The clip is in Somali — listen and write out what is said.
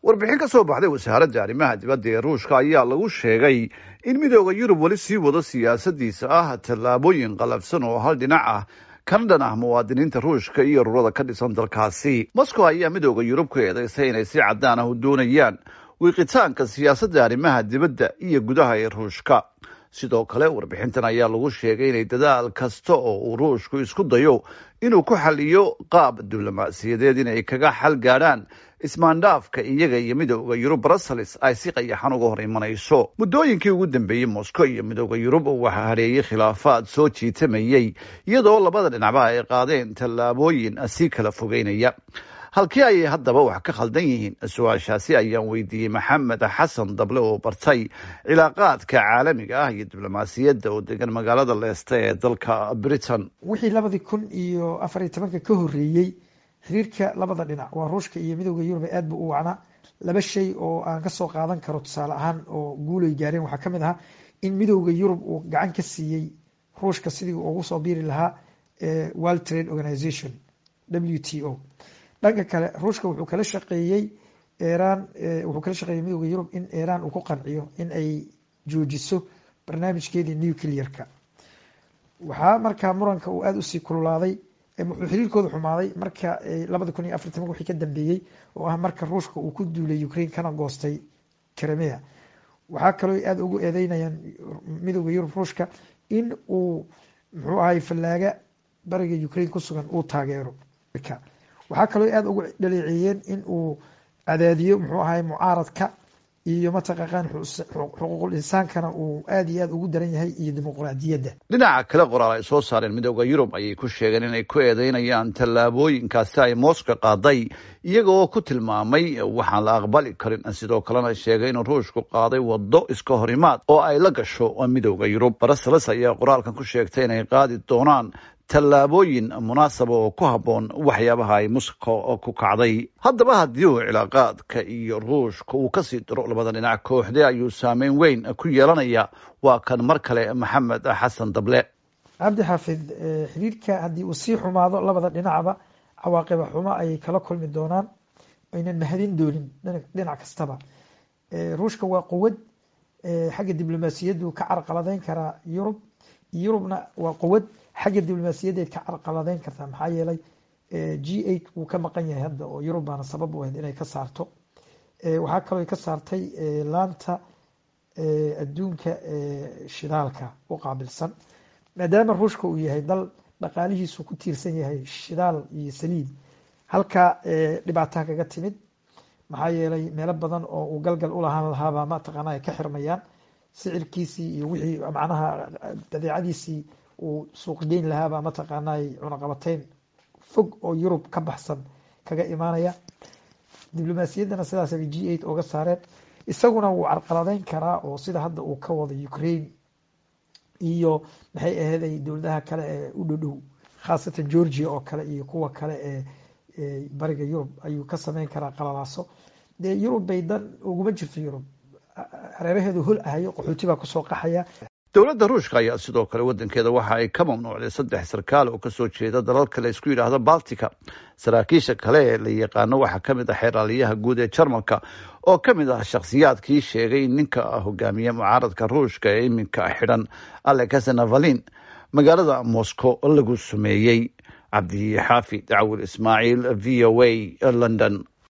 warbixin ka soo baxday wasaaradda arrimaha dibadda ee ruushka ayaa lagu sheegay in midooda yurub weli sii wado siyaasadiisa ah tallaabooyin qalafsan oo hal dhinac ah kana dhan ah muwaadiniinta ruushka iyo ururada ka dhisan dalkaasi moscow ayaa midooda yurub ku eedeysay inay si caddaan ah u doonayaan wiiqitaanka siyaasadda arrimaha dibadda iyo gudaha ee ruushka sidoo kale warbixintan ayaa lagu sheegay inay dadaal kasta oo uu ruushku isku dayo inuu ku xaliyo qaab diblomaasiyadeed inay kaga xal gaadhaan ismaandhaafka iyaga iyo midooda yurub brussels ay si qayaxan uga hor imanayso muddooyinkii ugu dambeeyey moscow iyo midooda yurub waxaa hareeyey khilaafaad soo jiitamayey iyadoo labada dhinacba ay qaadeen tallaabooyin sii kala fogeynaya halkii ayay haddaba wax ka khaldan yihiin su-aashaasi ayaan weydiiyey maxamed xasan dable oo bartay cilaaqaadka caalamiga ah iyo diblomaasiyadda oo degan magaalada leeste ee dalka britain wixii labadii kun iyo afar iyo tobanka ka horreeyey xiriirka labada dhinac waa ruushka iyo midooda yurub aad bu u wacnaa laba shay oo aan kasoo qaadan karo tusaale ahaan oo guulay gaareen waxaa kamid ahaa in midooda yurub uu gacan ka siiyey ruushka sidii ugu soo biiri lahaa world trade organization w t o dhanka kale ruushka wuxuu kala shaqeeyey iran wuxuu kala shaqeeyey midooda yurub in iran uu ku qanciyo in ay joojiso barnaamijkeedii nuclearka waxaa markaa muranka uu aada usii kululaaday wuxuu xiriirkooda xumaaday marka labada kun iyo afartan wixii ka dambeeyey oo ah marka ruushka uu ku duulay ukraine kana goostay crimea waxaa kaloo aada ugu eedeynayaan midooda yurub ruushka in uu muxuu ahay fallaaga bariga ukraine ku sugan uu taageero waxaa kaloo aada ugu dhaleeceeyeen in uu cadaadiyo muxuu ahay mucaaradka iyo mataqaqaan xuquuqul insaankana uu aada iyo aada ugu daran yahay iyo dimuqraadiyadda dhinaca kale qoraal ay soo saareen midooda yurub ayay ku sheegeen inay ku eedeynayaan tallaabooyinkaasi ay mooska qaaday iyaga oo ku tilmaamay waxaan la aqbali karin sidoo kalena sheegay inuu ruushku qaaday waddo iska horimaad oo ay la gasho midooda yurub brussels ayaa qoraalkan ku sheegtay inay qaadi doonaan tallaabooyin munaasaba oo ku habboon waxyaabaha ay moscow ku kacday haddaba haddii uu cilaaqaadka iyo ruushka uu kasii diro labada dhinac kooxde ayuu saameyn weyn ku yeelanaya waa kan mar kale maxamed xasan dable cabdi xaafid xiriirka haddii uu sii xumaado labada dhinacba cawaaqiba xumo ayay kala kulmi doonaan aynan mahadin doonin dhinac kastaba ruushka waa quwad xagga diblomaasiyaddu ka carqaladeyn karaa yurub yurubna waa quwad xagga diblomaasiyadeed ka carqaladeyn kartaa maxaa yeelay g eight wuu ka maqan yahay hadda oo yurub baana sabab u ahayd inay ka saarto waxaa kaloo ka saartay laanta adduunka shidaalka u qaabilsan maadaama ruushka uu yahay dal dhaqaalihiisu ku tiirsan yahay shidaal iyo saliid halkaa dhibaataha kaga timid maxaa yeelay meelo badan oo uu galgal ulahaan lahaabaa mataqaana ay ka xirmayaan sicirkiisii iyo wixii macnaha badeecadiisii uu suuq geyn lahaabaa mataqaanay cunaqabateyn fog oo yurub ka baxsan kaga imaanaya diblomaasiyaddana sidaasabay g eight oga saareen isaguna wuu carqaladeyn karaa oo sida hadda uu ka wado ukraine iyo maxay aheeday dowladaha kale ee u dhodhow khaasatan georgia oo kale iyo kuwa kale ee bariga yurub ayuu ka sameyn karaa qalalaaso dee yurub bay dan uguma jirto yurub hareeraheedu hol ahayo qaxooti baa kusoo qaxaya dowladda ruushka ayaa sidoo kale wadankeeda waxa ay ka mamnuucday saddex sarkaal oo kasoo jeeda dalalka la isku yidhaahdo baltica saraakiisha kale ee la yaqaano waxaa kamid ah xeeraaliyaha guud ee jarmalka oo ka mid ah shakhsiyaadkii sheegay in ninka hogaamiye mucaaradka ruushka ee iminka xidhan alex navalin magaalada moscow lagu sumeeyey cabdi xaafid cawil ismaaciil v o a london